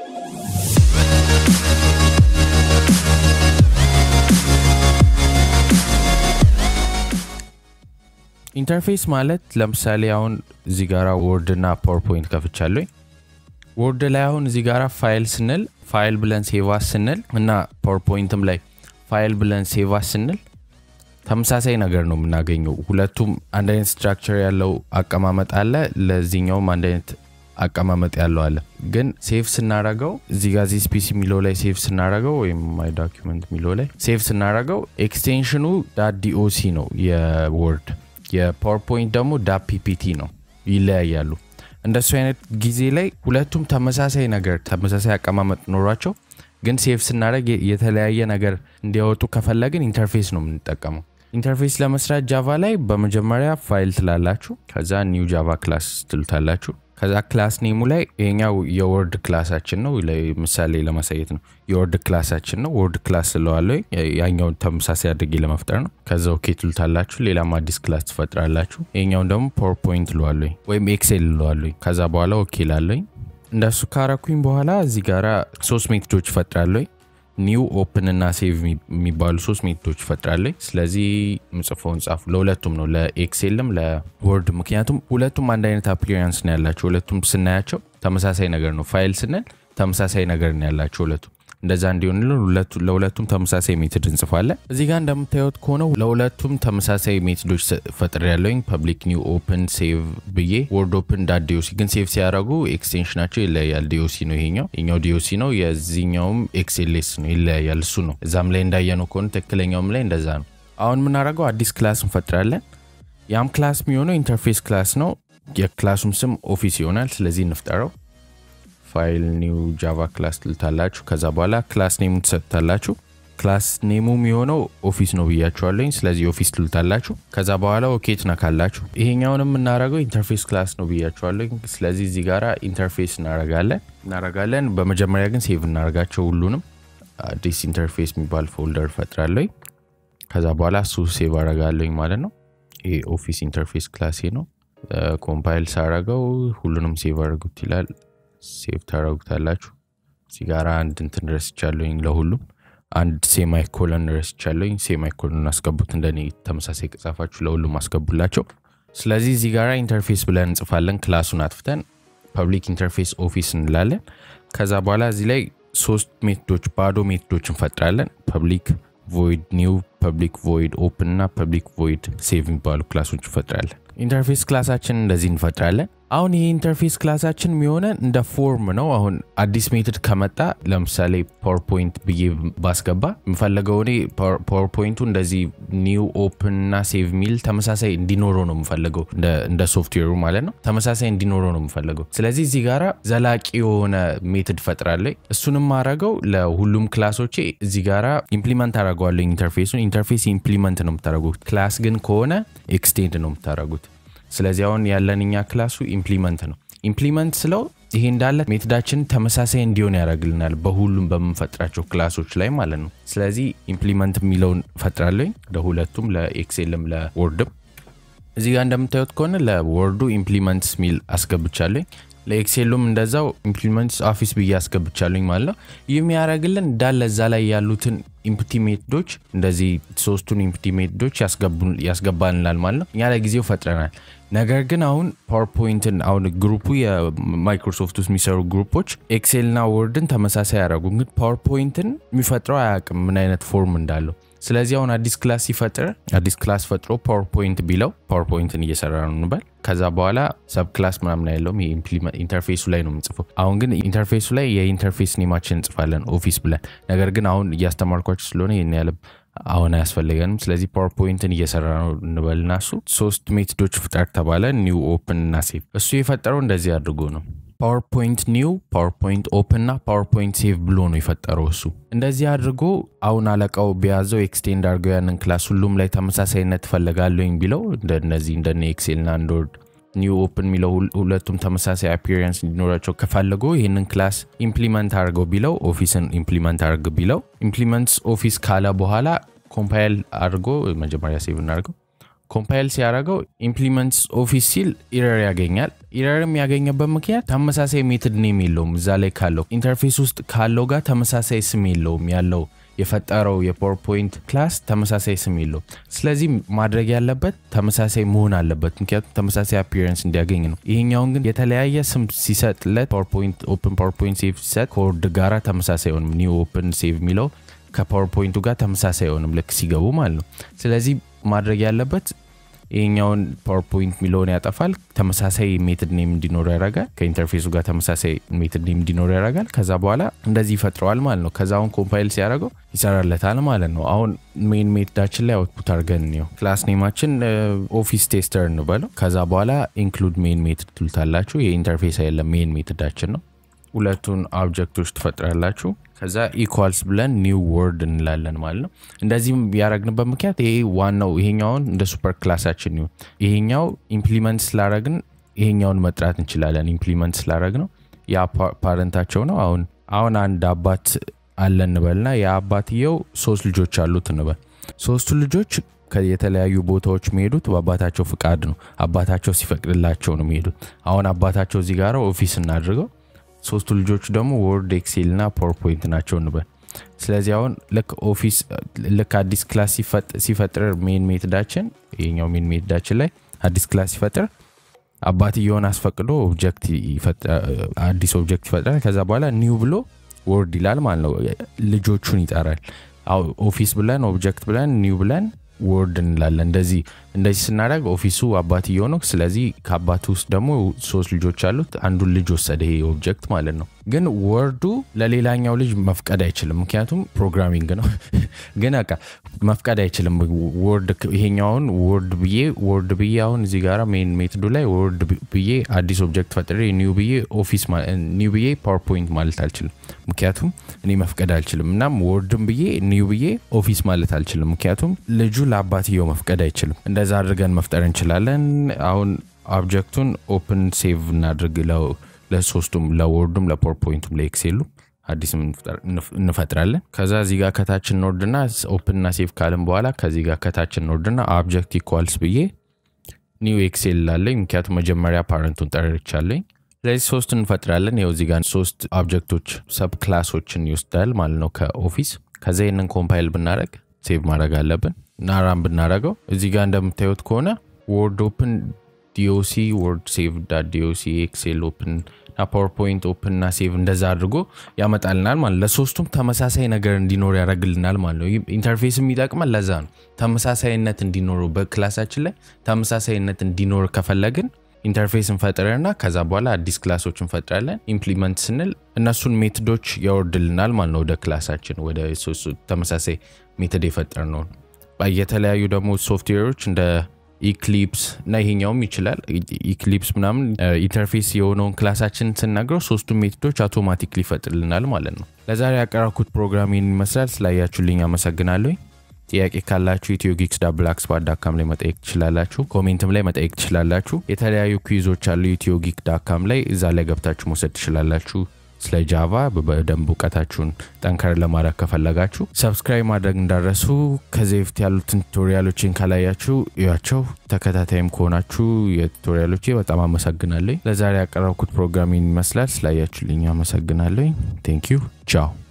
ኢንተርፌስ ማለት ለምሳሌ አሁን እዚህ ጋራ ወርድ እና ፓወርፖይንት ከፍቻለሁ። ወርድ ላይ አሁን እዚህ ጋራ ፋይል ስንል ፋይል ብለን ሴቫስ ስንል እና ፓወርፖይንትም ላይ ፋይል ብለን ሴቫስ ስንል ተመሳሳይ ነገር ነው የምናገኘው። ሁለቱም አንድ አይነት ስትራክቸር ያለው አቀማመጥ አለ። ለዚህኛውም አንድ አይነት አቀማመጥ ያለው አለ። ግን ሴቭ ስናረገው እዚህ ጋር ዚህ ስፒሲ የሚለው ላይ ሴቭ ስናረገው ወይም ማይ ዶኪመንት የሚለው ላይ ሴቭ ስናረገው ኤክስቴንሽኑ ዳት ዲኦሲ ነው የወርድ የፓወርፖይንት ደግሞ ዳት ፒፒቲ ነው። ይለያያሉ። እንደሱ አይነት ጊዜ ላይ ሁለቱም ተመሳሳይ ነገር ተመሳሳይ አቀማመጥ ኖሯቸው ግን ሴቭ ስናደረግ የተለያየ ነገር እንዲያወጡ ከፈለግን ኢንተርፌስ ነው የምንጠቀመው። ኢንተርፌስ ለመስራት ጃቫ ላይ በመጀመሪያ ፋይል ትላላችሁ። ከዛ ኒው ጃቫ ክላስ ትሉታላችሁ። ከዛ ክላስ ኔሙ ላይ ይሄኛው የወርድ ክላሳችን ነው። ምሳሌ ለማሳየት ነው። የወርድ ክላሳችን ነው። ወርድ ክላስ ስለዋለ ያኛውን ተመሳሳይ አድርጌ ለመፍጠር ነው። ከዛ ኦኬ ትሉታላችሁ። ሌላም አዲስ ክላስ ትፈጥራላችሁ። ይሄኛውን ደግሞ ፓወርፖይንት ልዋለኝ ወይም ኤክሴል ልዋለኝ። ከዛ በኋላ ኦኬ ላለኝ እንደሱ ካረኩኝ በኋላ እዚህ ጋራ ሶስት ሜቶዶች እፈጥራለኝ። ኒው ኦፕን እና ሴቭ የሚባሉ ሶስት ሜቶዶች እፈጥራለኝ። ስለዚህ ምጽፈውን ጻፉ። ለሁለቱም ነው ለኤክሴልም ለወርድ። ምክንያቱም ሁለቱም አንድ አይነት አፕሊራንስ ነው ያላቸው። ሁለቱም ስናያቸው ተመሳሳይ ነገር ነው። ፋይል ስንል ተመሳሳይ ነገር ነው ያላቸው ሁለቱም። እንደዛ እንዲሆን ለሁለቱም ተመሳሳይ ሜትድ እንጽፋለን። እዚህ ጋር እንደምታዩት ከሆነ ለሁለቱም ተመሳሳይ ሜትዶች ፈጥር ያለውኝ ፐብሊክ ኒው ኦፕን ሴቭ ብዬ ወርድ ኦፕን ዳት ዲኦሲ ግን ሴቭ ሲያደረጉ ኤክስቴንሽናቸው ይለያያል። ዲኦሲ ነው ይሄኛው ይኛው ዲኦሲ ነው የዚህኛውም ኤክስኤልኤስ ነው ይለያያል። እሱ ነው እዛም ላይ እንዳየነው ከሆነ ትክክለኛውም ላይ እንደዛ ነው። አሁን የምናደርገው አዲስ ክላስ እንፈጥራለን። ያም ክላስ የሚሆነው ኢንተርፌስ ክላስ ነው። የክላሱም ስም ኦፊስ ይሆናል። ስለዚህ እንፍጠረው ፋይል ኒው ጃቫ ክላስ ትልታላችሁ። ከዛ በኋላ ክላስ ኔሙ ትሰጥታላችሁ። ክላስ ኔሙ የሚሆነው ኦፊስ ነው ብያችኋለኝ። ስለዚህ ኦፊስ ትልታላችሁ። ከዛ በኋላ ኦኬ ትነካላችሁ። ይሄኛውን የምናረገው ኢንተርፌስ ክላስ ነው ብያችኋለኝ። ስለዚህ እዚህ ጋራ ኢንተርፌስ እናረጋለን እናረጋለን። በመጀመሪያ ግን ሴቭ እናረጋቸው ሁሉንም። አዲስ ኢንተርፌስ የሚባል ፎልደር ፈጥራለኝ። ከዛ በኋላ እሱ ሴቭ አረጋለኝ ማለት ነው። ይሄ ኦፊስ ኢንተርፌስ ክላሴ ነው። ኮምፓይል ሳረገው ሁሉንም ሴቭ አድርጉት ይላል። ሴቭ ታደረጉታላችሁ። እዚህ ጋር አንድ እንትን ረስቻለሁኝ ለሁሉም አንድ ሴማይ ኮለን ረስቻለሁኝ። ሴማይ ኮለን አስገቡት። እንደኔ ተመሳሳይ ከጻፋችሁ ለሁሉም አስገቡላቸው። ስለዚህ እዚህ ጋር ኢንተርፌስ ብለን እንጽፋለን። ክላሱን አጥፍተን ፐብሊክ ኢንተርፌስ ኦፊስ እንላለን። ከዛ በኋላ እዚህ ላይ ሶስት ሜቶዶች ባዶ ሜቶዶች እንፈጥራለን። ፐብሊክ ቮይድ ኒው፣ ፐብሊክ ቮይድ ኦፕን እና ፐብሊክ ቮይድ ሴቭ የሚባሉ ክላሶች እንፈጥራለን። ኢንተርፌስ ክላሳችን እንደዚህ እንፈጥራለን። አሁን ይህ ኢንተርፌስ ክላሳችን የሚሆነን እንደ ፎርም ነው። አሁን አዲስ ሜትድ ከመጣ ለምሳሌ ፓወርፖይንት ብዬ ባስገባ የምፈለገው እኔ ፓወርፖይንቱ እንደዚህ ኒው ኦፕን እና ሴቭ ሚል ተመሳሳይ እንዲኖረው ነው የምፈልገው፣ እንደ ሶፍትዌሩ ማለት ነው። ተመሳሳይ እንዲኖረው ነው የምፈልገው። ስለዚህ እዚህ ጋራ ዘላቂ የሆነ ሜትድ ፈጥራለኝ። እሱንም ማድረገው ለሁሉም ክላሶቼ እዚህ ጋራ ኢምፕሊመንት አደርገዋለሁ። ኢንተርፌሱን ኢንተርፌስ ኢምፕሊመንት ነው የምታደርጉት። ክላስ ግን ከሆነ ኤክስቴንድ ነው የምታደርጉት። ስለዚህ አሁን ያለን እኛ ክላሱ ኢምፕሊመንት ነው። ኢምፕሊመንት ስለው ይሄ እንዳለ ሜትዳችን ተመሳሳይ እንዲሆን ያደርግልናል በሁሉም በምንፈጥራቸው ክላሶች ላይ ማለት ነው። ስለዚህ ኢምፕሊመንት የሚለውን ፈጥራለኝ ለሁለቱም ለኤክሴልም ለወርድም። እዚህ ጋር እንደምታዩት ከሆነ ለወርዱ ኢምፕሊመንትስ ሚል አስገብቻለኝ። ለኤክሴሉም እንደዛው ኢምፕሊመንትስ ኦፊስ ብዬ አስገብቻለኝ ማለት ነው። ይህ የሚያደርግልን እንዳለ እዛ ላይ ያሉትን ኢምፕቲ ሜትዶች እንደዚህ ሶስቱን ኢምፕቲ ሜትዶች ያስገባልናል ማለት ነው። እኛ ለጊዜው ፈጥረናል። ነገር ግን አሁን ፓወርፖይንትን አሁን ግሩፑ የማይክሮሶፍት ውስጥ የሚሰሩ ግሩፖች ኤክሴልና ወርድን ተመሳሳይ ያደረጉ፣ ግን ፓወርፖይንትን የሚፈጥረው አያውቅም ምን አይነት ፎርም እንዳለው። ስለዚህ አሁን አዲስ ክላስ ሲፈጥር አዲስ ክላስ ፈጥሮ ፓወርፖይንት ቢለው ፓወርፖይንትን እየሰራ ነው እንበል። ከዛ በኋላ ሰብ ክላስ ምናምን አይለውም ኢንተርፌሱ ላይ ነው የምንጽፈው። አሁን ግን ኢንተርፌሱ ላይ የኢንተርፌስ ኔማችን እንጽፋለን ኦፊስ ብለን። ነገር ግን አሁን እያስተማርኳቸው ስለሆነ ይህን ያለም አሁን አያስፈልገንም። ስለዚህ ፓወርፖይንትን እየሰራ ነው እንበልና እሱ ሶስት ሜትዶች ፍጠር ተባለ፣ ኒው ኦፕን እና ሴቭ። እሱ የፈጠረው እንደዚህ አድርጎ ነው ፓወርፖይንት ኒው፣ ፓወርፖይንት ኦፕን እና ፓወርፖይንት ሴቭ ብሎ ነው የፈጠረው እሱ። እንደዚህ አድርጎ አሁን አለቃው ቢያዘው ኤክስቴንድ አድርገው ያንን ክላስ ሁሉም ላይ ተመሳሳይነት ትፈልጋለኝ ቢለው እንደነዚህ እንደነ ኤክሴል እና እንደ ወርድ ኒው ኦፕን የሚለው ሁለቱም ተመሳሳይ አፒሪየንስ እንዲኖራቸው ከፈለጉ ይህንን ክላስ ኢምፕሊመንት አድርገው ቢለው ኦፊስን ኢምፕሊመንት አድርግ ቢለው ኢምፕሊመንትስ ኦፊስ ካለ በኋላ ኮምፓይል አድርጎ መጀመሪያ ሴቭ እናድርገው ኮምፓይል ሲያደርገው ኢምፕሊመንትስ ኦፊስ ሲል ኢረር ያገኛል። ኢረርም ያገኘበት ምክንያት ተመሳሳይ ሜትድ ኔም የለውም። እዛ ላይ ካለው ኢንተርፌስ ውስጥ ካለው ጋር ተመሳሳይ ስም የለውም ያለው የፈጠረው የፓወርፖይንት ክላስ ተመሳሳይ ስም የለው። ስለዚህ ማድረግ ያለበት ተመሳሳይ መሆን አለበት፣ ምክንያቱም ተመሳሳይ አፒረንስ እንዲያገኝ ነው። ይሄኛውን ግን የተለያየ ስም ሲሰጥለት ፓወርፖይንት ኦፕን ፓወርፖይንት ሴቭ ሲሰጥ ከወርድ ጋራ ተመሳሳይ ሆንም ኒው ኦፕን ሴቭ የሚለው ከፓወርፖይንቱ ጋር ተመሳሳይ ሆንም ልክ ሲገቡ ማለት ነው። ስለዚህ ማድረግ ያለበት ይሄኛውን ፓወርፖይንት የሚለውን ያጠፋል። ተመሳሳይ ሜትድ ኔም እንዲኖር ያደርጋል። ከኢንተርፌሱ ጋር ተመሳሳይ ሜትድ ኔም እንዲኖር ያደርጋል። ከዛ በኋላ እንደዚህ ይፈጥረዋል ማለት ነው። ከዛ አሁን ኮምፓይል ሲያደርገው ይሰራለታል ማለት ነው። አሁን ሜን ሜትዳችን ላይ አውትፑት አድርገን ነው ክላስ ኔማችን ኦፊስ ቴስተር እንበለው። ከዛ በኋላ ኢንክሉድ ሜን ሜትድ ትሉታላችሁ። የኢንተርፌስ አይደለም ሜን ሜትዳችን ነው። ሁለቱን ኦብጀክቶች ትፈጥራላችሁ። ከዛ ኢኳልስ ብለን ኒው ወርድ እንላለን ማለት ነው። እንደዚህም ያደረግንበት ምክንያት ይሄ ዋናው ይሄኛውን እንደ ሱፐር ክላሳችን ይሁን ይሄኛው ኢምፕሊመንት ስላረግን ይሄኛውን መጥራት እንችላለን። ኢምፕሊመንት ስላረግ ነው ያ ፓረንታቸው ነው። አሁን አሁን አንድ አባት አለ እንበልና የአባትየው ሶስት ልጆች አሉት እንበል። ሶስቱ ልጆች የተለያዩ ቦታዎች የሚሄዱት በአባታቸው ፍቃድ ነው። አባታቸው ሲፈቅድላቸው ነው የሚሄዱት። አሁን አባታቸው እዚህ ጋር ኦፊስ እናድርገው ሶስቱ ልጆቹ ደግሞ ወርድ ኤክሴል እና ፓወርፖይንት ናቸው እንበል። ስለዚህ አሁን ልክ ኦፊስ ልክ አዲስ ክላስ ሲፈጥር ሜን ሜትዳችን ይሄኛው ሜን ሜትዳችን ላይ አዲስ ክላስ ሲፈጥር አባትየውን አስፈቅዶ ኦብጀክት አዲስ ኦብጀክት ይፈጥራል። ከዛ በኋላ ኒው ብሎ ወርድ ይላል ማለት ነው። ልጆቹን ይጠራል። ኦፊስ ብለን ኦብጀክት ብለን ኒው ብለን ወርድ እንላለን። እንደዚህ እንደዚህ ስናደርግ ኦፊሱ አባትየው ነው። ስለዚህ ከአባቱ ውስጥ ደግሞ ሶስት ልጆች አሉት። አንዱን ልጅ ወሰደ ይሄ ኦብጀክት ማለት ነው። ግን ወርዱ ለሌላኛው ልጅ መፍቀድ አይችልም፣ ምክንያቱም ፕሮግራሚንግ ነው። ግን በቃ መፍቀድ አይችልም። ወርድ ይሄኛውን ወርድ ብዬ ወርድ ብዬ አሁን እዚህ ጋር ሜን ሜትዱ ላይ ወርድ ብዬ አዲስ ኦብጀክት ፈጥሬ ኒው ብዬ ኦፊስ ኒው ብዬ ፓወርፖይንት ማለት አልችልም፣ ምክንያቱም እኔ መፍቀድ አልችልም። እናም ወርድም ብዬ ኒው ብዬ ኦፊስ ማለት አልችልም፣ ምክንያቱም ልጁ ለአባትየው መፍቀድ አይችልም። እንደዛ አድርገን መፍጠር እንችላለን። አሁን ኦብጀክቱን ኦፕን ሴቭ እናድርግ ለሶስቱም ለወርዱም ለፓወርፖይንቱም ለኤክሴሉ አዲስ እንፈጥራለን። ከዛ እዚህ ጋር ከታች እንወርድና ኦፕንና ሴቭ ካልን በኋላ ከዚህ ጋር ከታች እንወርድና ኦብጀክት ኢኳልስ ብዬ ኒው ኤክሴል ላለኝ ምክንያቱም መጀመሪያ ፓረንቱን ጠርቻለኝ። ስለዚህ ሶስት እንፈጥራለን። ይኸው እዚህ ጋር ሶስት ኦብጀክቶች ሰብ ክላሶችን ይወስዳል ማለት ነው ከኦፊስ። ከዛ ይህንን ኮምፓይል ብናደረግ ሴቭ ማድረግ አለብን እና ራን ብናደረገው እዚህ ጋር እንደምታዩት ከሆነ ወርድ ኦፕን ዲኦሲ ወርድ ሴቭ ዳት ዲኦሲ ኤክሴል ኦፕን እና ፓወርፖይንት ኦፕን እና ሴቭ እንደዛ አድርጎ ያመጣልናል ማለት ለሶስቱም ተመሳሳይ ነገር እንዲኖር ያደርግልናል ማለት ነው። ኢንተርፌስ የሚጠቅመን ለዛ ነው። ተመሳሳይነት እንዲኖረው በክላሳችን ላይ ተመሳሳይነት እንዲኖር ከፈለግን ኢንተርፌስ እንፈጥረና ከዛ በኋላ አዲስ ክላሶች እንፈጥራለን። ኢምፕሊመንት ስንል እነሱን ሜትዶች ያወርድልናል ማለት ነው ወደ ክላሳችን ወደ ተመሳሳይ ሜትድ የፈጠር ነው። የተለያዩ ደግሞ ሶፍትዌሮች እንደ ኢክሊፕስ እና ይሄኛውም ይችላል። ኢክሊፕስ ምናምን ኢንተርፌስ የሆነውን ክላሳችን ስናግረው ሶስቱ ሜቶዶች አውቶማቲክሊ ይፈጥርልናል ማለት ነው። ለዛሬ ያቀረብኩት ፕሮግራም ይህን ይመስላል። ስላያችሁልኝ አመሰግናለሁ። ጥያቄ ካላችሁ ኢትዮ ጊክስ ዳብላክ ስፓት ዳካም ላይ መጠየቅ ትችላላችሁ። ኮሜንትም ላይ መጠየቅ ትችላላችሁ። የተለያዩ ኩዊዞች አሉ ኢትዮ ጊክ ዳካም ላይ እዛ ላይ ገብታችሁ መውሰድ ትችላላችሁ። ስለ ጃቫ በደንብ እውቀታችሁን ጠንከር ለማድረግ ከፈለጋችሁ ሰብስክራይብ ማድረግ እንዳረሱ። ከዚህ በፊት ያሉትን ቱቶሪያሎችን ካላያችሁ እያቸው። ተከታታይም ከሆናችሁ የቱቶሪያሎቼ በጣም አመሰግናለኝ። ለዛሬ ያቀረብኩት ፕሮግራም ይመስላል። ስላያችሁልኝ አመሰግናለኝ። ቴንክ ዩ ቻው